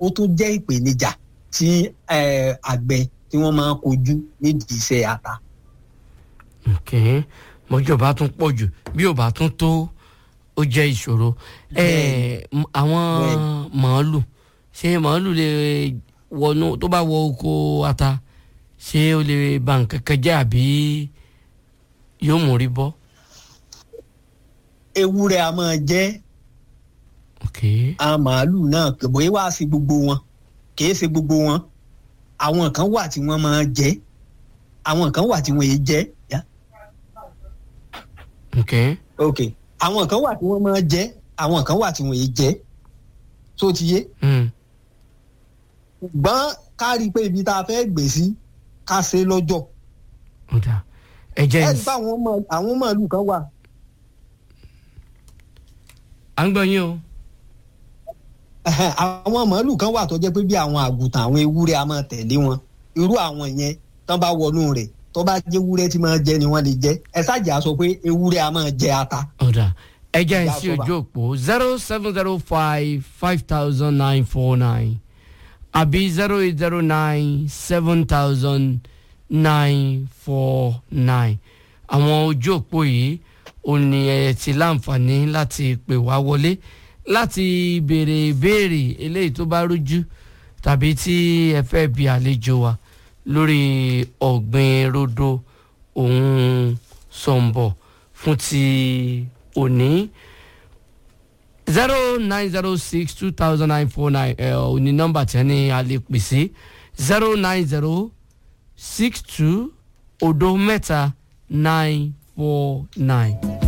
ó tún jẹ́ ìpèníjà tí eh, àgbẹ̀ tí wọ́n máa ń kojú nídìí iṣẹ́ ata. ok mọ́jọ́ bá tún pọ̀ jù bí ò bá tún tó ó jẹ́ ìṣòro ẹ m- àwọn màálù ṣé màálù lè wọnú tó bá wọ oko ata ṣé ó lè ba nǹkan kan jẹ́ àbí yóò mú rí bọ́ ewúrẹ́ a máa jẹ́ ok àwọn màálù náà kò bóyá wá sí gbogbo wọn kì í ṣe gbogbo wọn àwọn kan wà tí wọ́n máa jẹ àwọn kan wà tí wọ́n yé jẹ yá ok ok àwọn kan wà tí wọ́n máa jẹ àwọn kan wà tí wọ́n yé jẹ tó ti yé mm. gbọ́n ká rí i pé ibi tá a fẹ́ gbé sí ká ṣe lọ́jọ́ ó dà ẹ jẹ́ ẹ ń rí i pé àwọn màálù- àwọn màálù kan wà à ń gbọ́ yín o Ẹhẹ́n, àwọn màálù kan wà tó jẹ́ pé bí àwọn àgùntàn àwọn ewúrẹ́ a máa tẹ̀lé wọn irú àwọn yẹn tán bá wọnú rẹ̀ tó bá jẹ́ ewúrẹ́ tí máa jẹ ni wọ́n lè jẹ ẹ ṣáàjà sọ pé ewúrẹ́ a máa jẹ ata. ó dà ẹ jẹ́ ń Ìyá sí Àtọ́bà. ojú òpó zero seven zero five five thousand nine four nine àbí zero eight zero nine seven thousand nine four nine àwọn ojú òpó yìí ò ní ẹ ti láǹfààní láti pè wá wọlé láti béèrè ìbéèrè eléyìí tó bá rújú tàbí tí ẹ fẹ́ bi àlejò wa lórí ọ̀gbìn rodo òun sọ̀ǹbọ̀ fún ti òní zero nine zero six two thousand nine four nine ẹ ò ní nọ́mbà tí ẹni a lè pè sí zero nine zero six two odo mẹ́ta nine four nine.